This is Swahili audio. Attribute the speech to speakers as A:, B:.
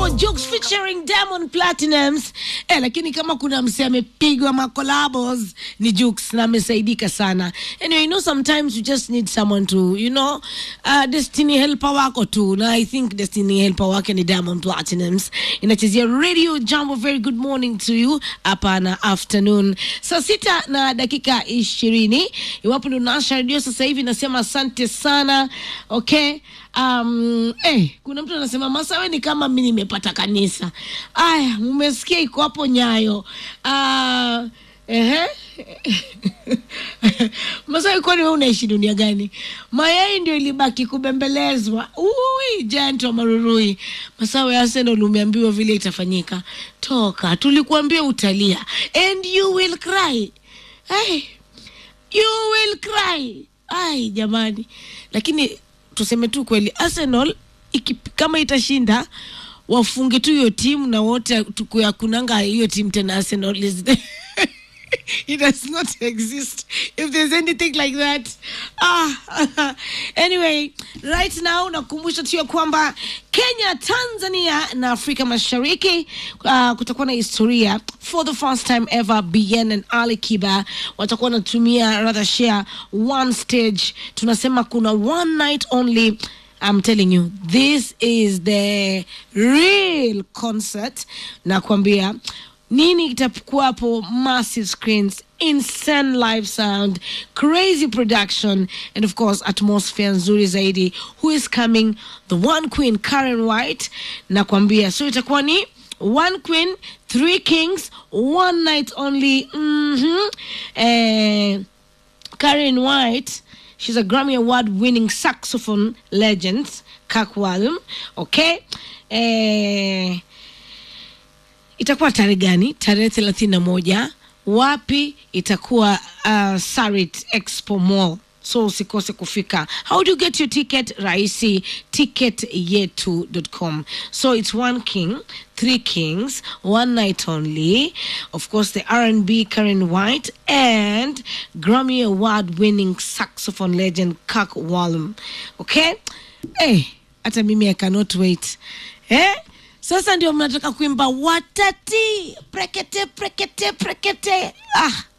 A: hapo Jux featuring Diamond Platinums. Eh, lakini kama kuna mse amepigwa makolabos ni Jux na amesaidika sana. Anyway, you know sometimes you just need someone to, you know, uh, Destiny helper wako tu. Na I think Destiny helper wake ni Diamond Platinums. Inachezea Radio Jambo. Very good morning to you hapa na afternoon. Saa sita na dakika ishirini. Iwapo ndio unawasha redio sasa hivi nasema asante sana. Okay. Um, eh, kuna mtu anasema Masawe ni kama mi nimepata kanisa. Aya, mumesikia iko hapo Nyayo. Uh, ehe. Masawe, kwani wewe unaishi dunia gani? Mayai ndio ilibaki kubembelezwa. Ui, giant wa marurui. Masawe, Arsenal umeambiwa vile itafanyika. Toka, tulikuambia utalia and you will cry. Hey, you will cry. Ai jamani, lakini tuseme tu kweli, Arsenal iki, kama itashinda wafunge tu hiyo timu na wote tukuyakunanga hiyo timu tena. Arsenal is it does not exist if there's anything like that ah anyway right now nakumbusha tu ya kwamba kenya tanzania na afrika mashariki uh, kutakuwa na historia for the first time ever bien and ali kiba watakuwa wanatumia rather share one stage tunasema kuna one night only I'm telling you, this is the real concert. Nakwambia nini itakuwapo, massive screens, insane live sound, crazy production, and of course atmosphere nzuri zaidi. Who is coming? The one queen Karen White. Nakwambia, so itakuwa ni one queen, three kings, one night only. Mm-hmm. Eh, Karen White, she's a Grammy Award winning saxophone legend, Kakwalum. Okay. Eh, itakuwa tarehe gani? Tarehe thelathini na moja. Wapi? Itakuwa uh, Sarit Expo Mall. So usikose kufika. How do you get your ticket? Rahisi, ticketyetu.com. So it's one king, three kings, one night only. Of course, the R&B Karen White and Grammy Award-winning saxophone legend Kirk Whalum. Okay? Hey, hata mimi I cannot wait. Eh? Sasa ndio mnataka kuimba watati prekete prekete prekete. Ah,